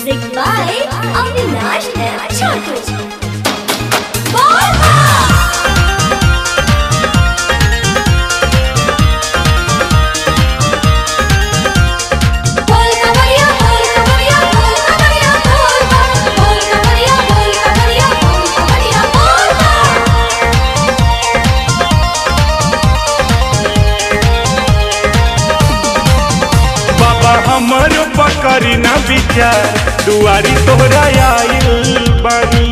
Music by Avinash and Chotu. बाबा हमर पकड़ी ना विचार दुआरी तोहरा आइल बानी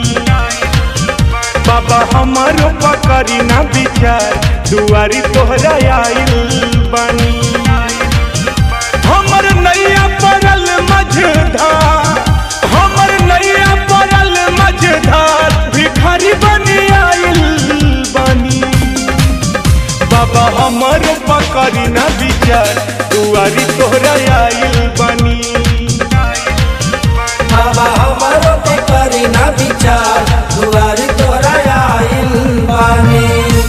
बाबा हमर पकड़ी ना विचार दुआरी तोहरा आइल बानी हमर नैया पड़ल मझधार हमर नैया पड़ल मझधार भिखारी बनी आइल बानी बाबा हमर पकड़ी ना विचार दुआरी तोहरा आइल बानी बाबा हमारो पे करी ना विचार दुआरी तोरा आइल बानी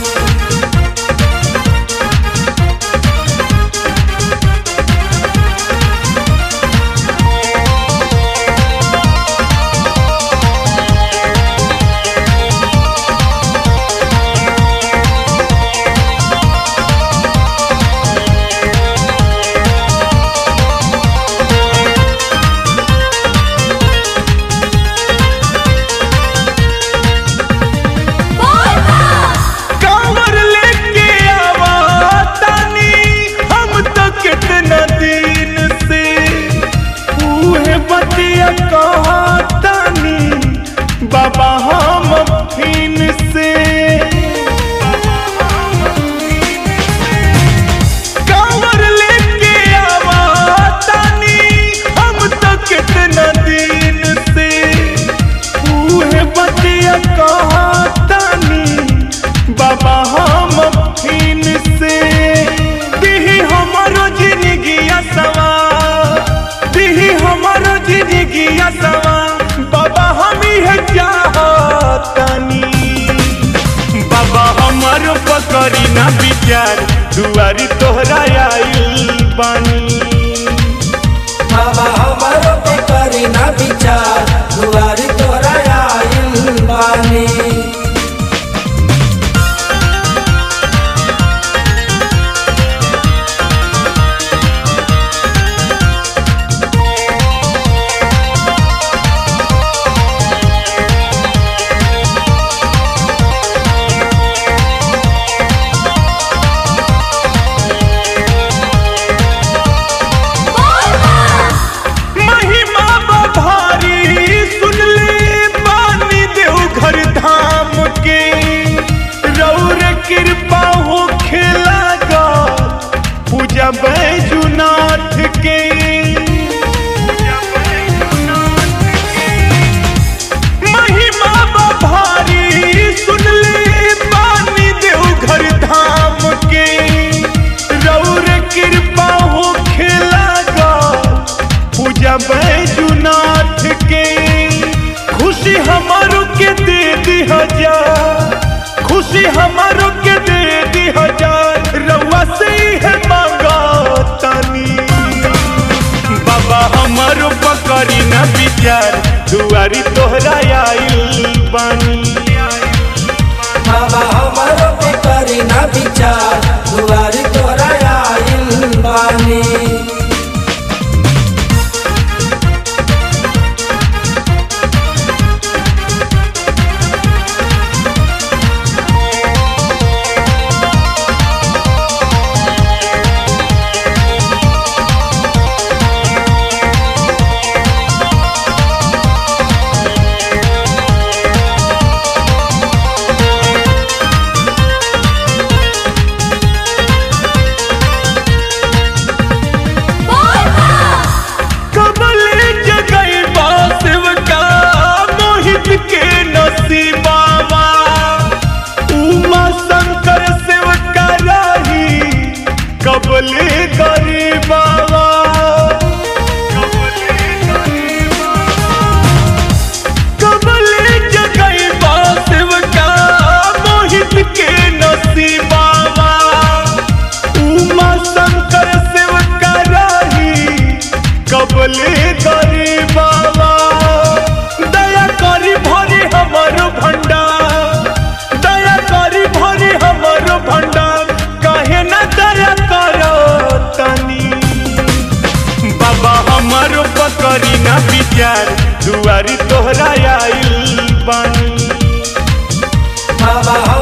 कांवर लेके आवा तानी हम तो कितना दिन से उहे बतिया कहा तानी बाबा हम फिन से कांवर लेके आवा तानी हम तो कितना दिन से उहे बतिया कहा तानी बाबा हम फिन से दिही हमारो जिंदगी सवा दिही हमारो जिंदगी सवा बाबा हम ही चाहतानी बाबा हमर पकड़ी ना विचार दुआरी तोहरा आइल बानी बाबा हमारो पे करी ना विचार दुआरी तोरा आइल बानी महिमा बभारी सुन ले बानी देव घर धाम के रौर कृपा हो खेला गा पूजा बैजुनाथ के महिमा बभारी सुन ले बानी देव घर धाम के रौर कृपा हो खेला गा पूजा बैजुनाथ के खुशी हमारो के दे दी हजार खुशी हमारो के दे दी हजार रउआ से ही है मांगा तानी बाबा हमारो पकड़ी ना विचार दुआरी तोहरा आइल बानी बाबा हमारो पे करी ना विचार दुआरी तोरा आइल बानी कबले करी बाबा दया करी भरी हमर भंडार दया करी भरी हमर भंडार काहे ना दया करो तनी बाबा हमर पकड़ी ना विचार दुआरी तोहरा आइल बानी बाबा